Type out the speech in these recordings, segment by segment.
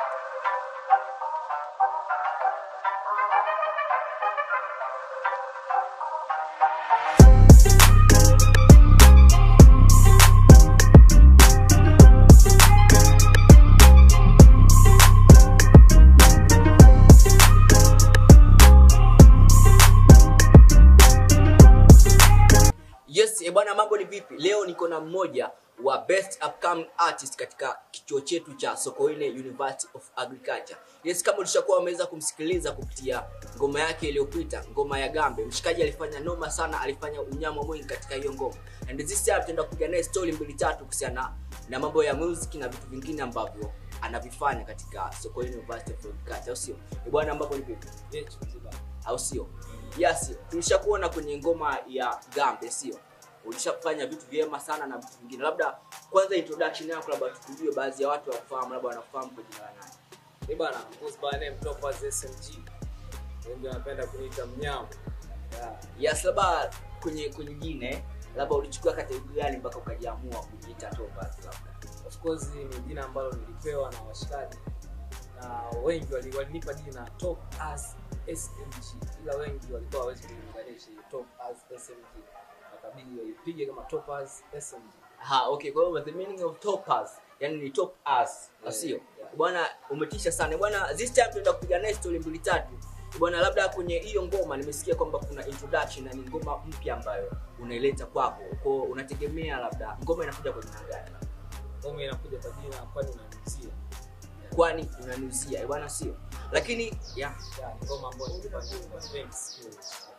Yes, eh bwana, mambo ni vipi? Leo niko na mmoja wa best upcoming artist katika kichuo chetu cha Sokoine University of Agriculture. Yes, kama ulishakuwa umeweza kumsikiliza kupitia ngoma yake iliyopita, ngoma ya Gambe, mshikaji alifanya noma sana, alifanya unyama mwingi katika hiyo ngoma. And this time tutaenda kupiga naye story mbili tatu kuhusiana na mambo ya music na vitu vingine ambavyo anavifanya katika Sokoine University of Agriculture, au sio? Eh bwana, mambo ni vipi? au sio? Yes, tulishakuona kwenye ngoma ya Gambe, sio? Ulishafanya vitu vyema sana na vitu vingine. Labda kwanza introduction yako, labda tukujue, baadhi ya watu wakufahamu, labda wanakufahamu kwa jina la nani? Eh bana, goes by name Topaz SMG. Wengi wanapenda kuniita mnyama. Yeah. Yes, labda kwenye kwenye jina, labda ulichukua kategori gani mpaka ukajiamua kujiita Topaz labda? Of course ni jina ambalo nilipewa na washikaji na wengi wali- walinipa jina Top as SMG, ila wengi walikuwa hawezi kulinganisha hiyo Top as SMG, wakabidi waipige kama Top as SMG. Ha, okay, kwa hiyo the meaning of Topaz, yani ni top us, au sio? yeah. Bwana umetisha sana. Bwana this time tunaenda kupiga naye story mbili tatu. Bwana labda kwenye hiyo ngoma nimesikia kwamba kuna introduction na ni ngoma mpya ambayo unaileta kwako. Kwa hiyo unategemea labda ngoma inakuja kwa jina gani? Ngoma inakuja kwa jina kwani unanisia. Kwani unaniuzia, bwana sio? Lakini yeah, Yeah, ni ngoma ambayo nilifanya kwa Vent Skills.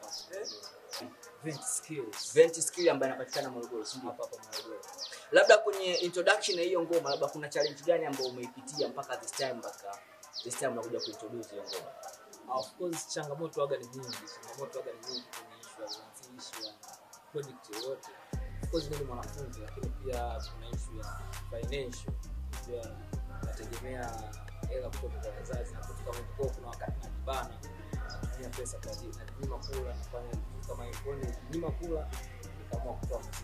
Vent Skills. vent skill ambayo inapatikana Morogoro, si ndio? Hapa hapa Morogoro. Labda kwenye introduction ya hiyo ngoma labda kuna challenge gani ambayo umeipitia mpaka this time mpaka this time unakuja kuintroduce hiyo ngoma? of course changamoto waga ni nyingi changamoto waga ni nyingi kwenye issue ya uanzilishi wa project yoyote of course mimi ni mwanafunzi lakini pia kuna issue ya financial pia nategemea hela kutoka kwa wazazi na kutoka kama kwa kuna wakati najibana natumia pesa kwa ajili najinyima kula nafanya vitu kama hivyo nijinyima kula nikaamua kutoa muziki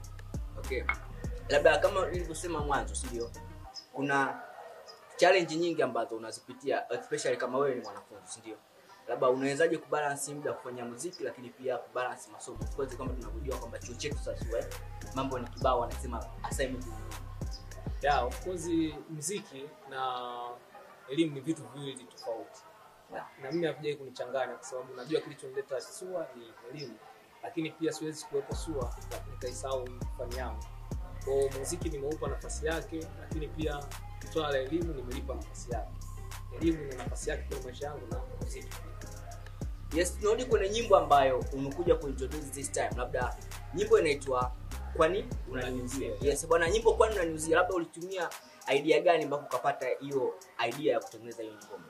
Okay. Labda kama nilivyosema mwanzo, si ndio? Kuna challenge nyingi ambazo unazipitia especially kama wewe ni mwanafunzi, si ndio? Labda unawezaje kubalance muda wa kufanya muziki lakini pia kubalance masomo. Of course kama tunavyojua kwamba chuo chetu sasa wewe mambo ni kibao wanasema assignment ni nyingi. yeah, of course muziki na elimu ni vitu viwili tofauti Yeah. na mimi hakujai kunichanganya kwa sababu najua kilichonileta SUA ni elimu, lakini pia siwezi kuwepo SUA lakini nikaisahau fani yangu. Kwa hiyo muziki nimeupa nafasi yake, lakini pia swala la elimu nimelipa nafasi yake. Elimu ina nafasi yake kwenye maisha yangu na muziki pia. Yes, tunarudi kwenye nyimbo ambayo unakuja kuintroduce this time. Labda nyimbo inaitwa kwani unaniuzia. Yes, bwana nyimbo kwani unaniuzia. Labda ulitumia idea gani mpaka ukapata hiyo idea ya kutengeneza hiyo ngoma?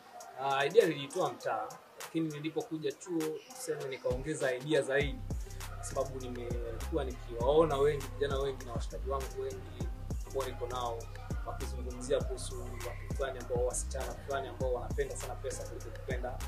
Uh, idea niliitoa mtaa, lakini nilipokuja chuo tuseme nikaongeza idea zaidi, kwa sababu nimekuwa nikiwaona wengi vijana wengi na washikaji wangu wengi ambao niko nao wakizungumzia kuhusu watu fulani ambao wasichana fulani ambao wanapenda sana pesa kuliko kupenda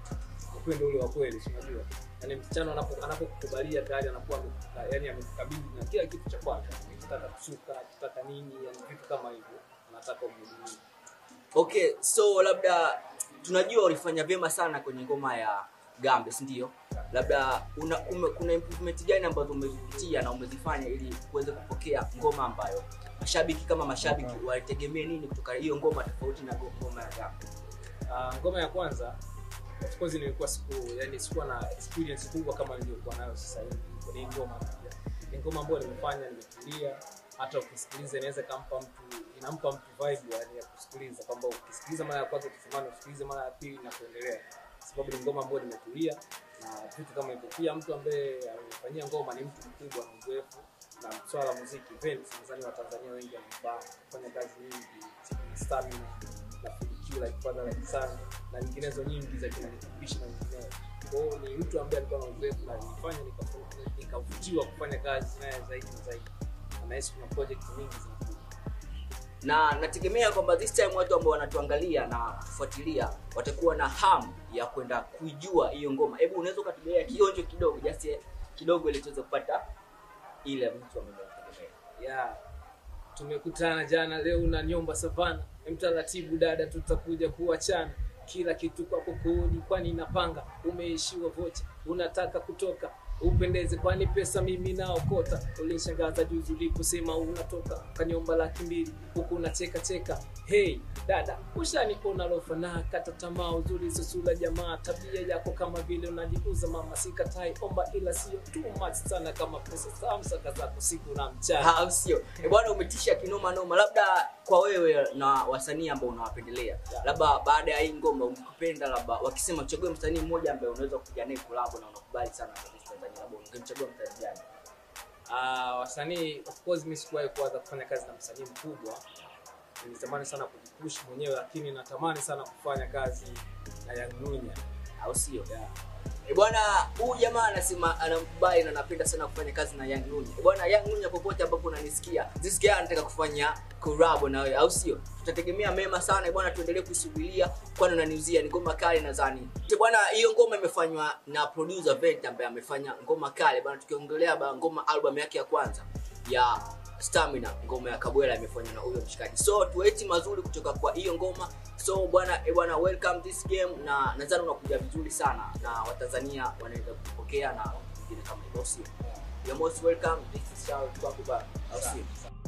upendo ule wa kweli, si unajua yani msichana anapo- anapokukubalia tayari anakuwa amekuka- yani amekukabidhi na kila kitu cha kwake, akitaka kusuka, akitaka nini, yani vitu kama hivyo, anataka umhudumie. Okay, so labda tunajua ulifanya vyema sana kwenye ngoma ya Gambe, si ndio? Labda una, ume, kuna improvement gani ambazo umezipitia na umezifanya ili kuweze kupokea ngoma ambayo mashabiki kama mashabiki walitegemea nini kutoka hiyo ngoma tofauti na go- ngoma ya Gambe? Uh, ngoma ya kwanza of course nilikuwa siku yani sikuwa na experience kubwa kama niliyokuwa nayo sasa hivi kwenye hii ngoma pia. Ni ngoma ambayo nimefanya nimetulia, hata ukisikiliza inaweza kampa mtu inampa mtu vibe yani ya kusikiliza kwamba ukisikiliza mara ya kwanza ukitamani usikilize mara ya pili na kuendelea, kwa sababu ni ngoma ambayo nimetulia na vitu kama hivyo. Pia mtu ambaye amefanyia ngoma ni mtu mkubwa na uzoefu na swala la muziki Vince, nadhani Watanzania wengi wanamfahamu, kufanya kazi nyingi, stamina na Filikiwa like Father like Son na nyinginezo nyingi za kina Mitsubishi na nyinginezo. Kwa hiyo ni mtu ambaye alikuwa na uzoefu na nilifanya nika- nikavutiwa kufanya kazi naye zaidi na zaidi, na nahisi kuna project nyingi zinakuja. na nategemea kwamba this time watu ambao wanatuangalia na kufuatilia watakuwa na hamu ya kwenda kuijua hiyo ngoma. Hebu unaweza ukatugelea kionjo kidogo, just kidogo, ili tuweze kupata ile mtu ambaye wanategemea. Yeah. Tumekutana jana leo na nyomba savana mtaratibu dada tutakuja kuachana kila kitu kwako kodi kwani napanga umeishiwa vocha unataka kutoka upendeze kwani pesa mimi naokota ulinishangaza juzi uliposema unatoka kanyomba laki mbili huku unacheka cheka hey dada ushaniona lofa na kata tamaa uzuri sosula jamaa tabia yako kama vile unajiuza mama sikatai omba ila sio too much sana kama pesa samsaka zako siku na mchana au sio Eh, bwana umetisha kinoma noma labda kwa wewe na wasanii ambao unawapendelea labda baada ya hii ngoma ukipenda labda wakisema uchague msanii mmoja ambaye unaweza kupiga naye collab na unakubali sana kwa Tanzania labda ungemchagua msanii gani Ah, wasanii of course mimi sikuwahi kuanza kufanya kazi na msanii mkubwa nilitamani sana kujipush mwenyewe lakini natamani sana kufanya kazi na Young Nunya au sio yeah. Eh, bwana huyu jamaa anasema anamkubali na anapenda sana kufanya kazi na Young Nunya. Eh, Bwana Young Nunya popote ambapo unanisikia, this guy anataka kufanya collab na wewe, au sio? Tutategemea mema sana eh, bwana, tuendelee kusubiria kwani unaniuzia ni ngoma kali nadhani. Eh, Bwana hiyo ngoma imefanywa na producer Vent ambaye amefanya ngoma kali bwana, tukiongelea ba ngoma album yake ya kwanza ya Stamina, ngoma ya Kabwela imefanywa na huyo mshikaji. So tueti mazuri kutoka kwa hiyo ngoma. So bwana eh bwana, welcome this game na nadhani unakuja vizuri sana na Watanzania wanaweza kupokea na vingine kama hivyo, sio? You're most welcome. This is Charles Bakuba. Au sio?